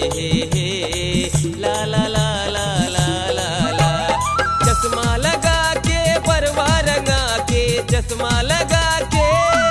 हे हे ला ला ला ला ला ला ला चश्मा लगा के बरवा रंगा के चश्मा लगा के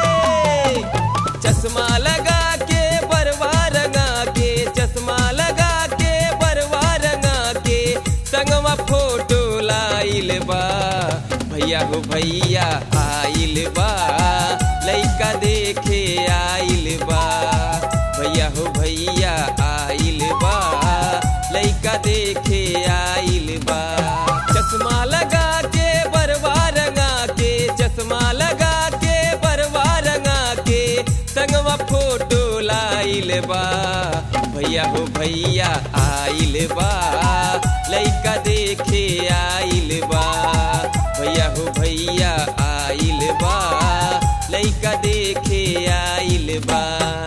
चश्मा लगा के बरवा रंगा के चश्मा लगा के बरवा रंगा के संगवा फोटो लाइल बा भैया हो भैया आइल बा लइका देखे आइल बा भैया हो भैया आइल बा लइका देखे आइल बा चश्मा लगा के बरवा रंगा के चश्मा लगा के बरवा रंगा के संगवा फोटो लाइल बा भैया हो भैया आइल बा लइका देखे आइल बा भैया हो भैया आइल बा लइका देखे आइल बा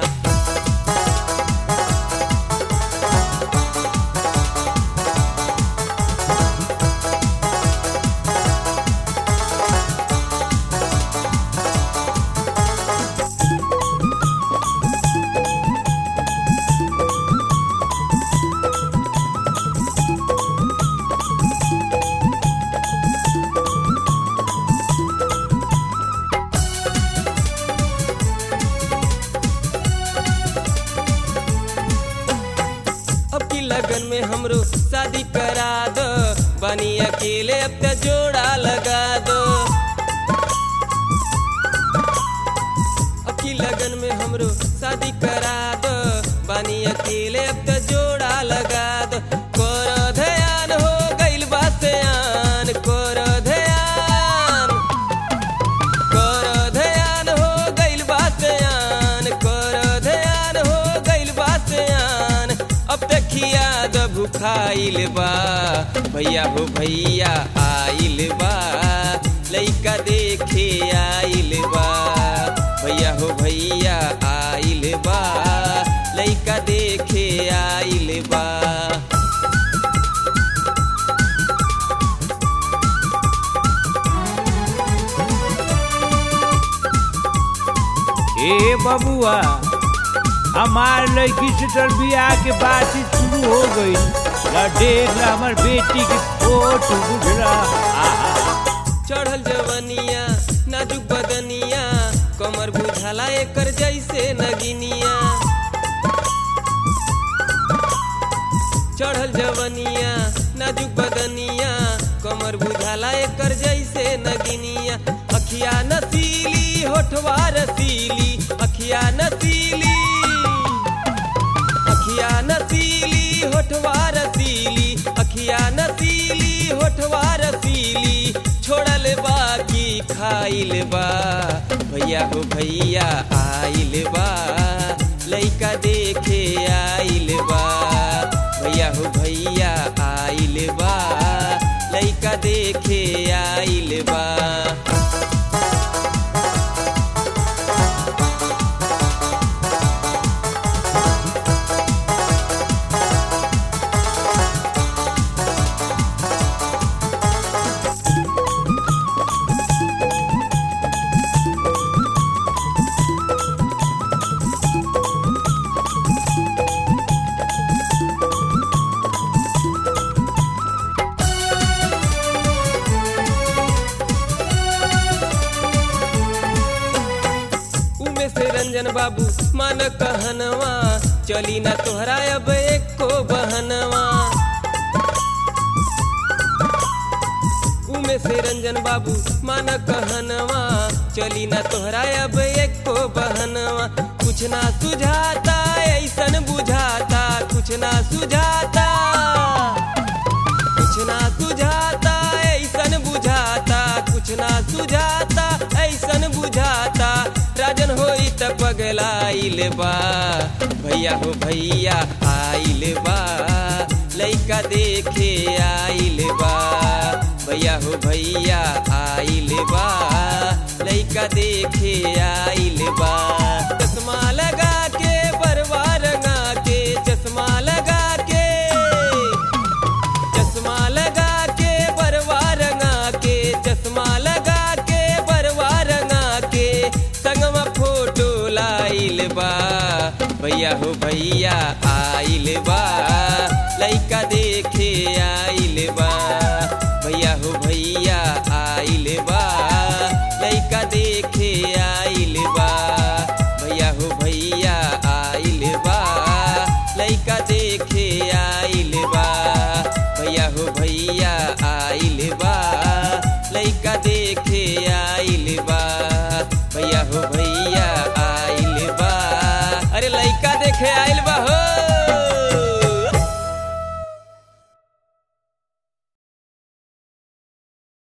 अब की लगन में हमरो शादी करा दो बनी अकेले अब त जोड़ा लगा दो अब की लगन में हमरो शादी करा दो बनी अकेले अब त जोड़ा लगा दो कर ध्यान हो गइल बा सयान कर ध्यान कर ध्यान हो गइल बा सयान कर ध्यान हो गइल बा सयान अब देखिया जब भुखाइल बा भैया हो भैया आइल बा लइका देखे आइल बा भैया हो भैया आइल बा लइका देखे आइल बा ए बबुआ हमार लड़की से तर बियाह के बातचीत शुरू हो गई ला देख ला हमार बेटी की फोटो बुझला आहा चढ़ल जवनिया नाजुक बदनिया कमर बुझाला एकर जैसे नगिनिया चढ़ल जवनिया नाजुक बदनिया कमर बुझाला एकर जैसे नगिनिया अखिया नसीली होठवा रसीली अखिया नसीली अखिया नसीली होठवा रसीली अखिया नसीली होठवा रसीली छोड़ल बाकी खाइल बा भैया हो भैया आइल बा लइका देखे आइल बा भैया हो भैया आइल बा लइका देखे आइल बा उमे से रंजन बाबू मन कहनवा चली ना तोहरा अब एको बहनवा उमे से रंजन बाबू मन कहनवा चली ना तोहरा अब एको बहनवा कुछ ना सुझाता ऐसन बुझाता कुछ ना सुझाता कुछ ना सुझाता ऐसन बुझाता कुछ ना सुझाता ऐसन बुझाता राजन होई त पगलाइल बा भैया हो भैया आइल बा लइका देखे आइल बा भैया हो भैया आइल बा लइका देखे आइल बा चश्मा लगा के बरवा रंगा के चश्मा लगा के चश्मा लगा के बरवा रंगा के चश्मा लगा के बरवा रंगा के संगमा फोटो लाइल बा भैया हो भैया आइल बा देखे आई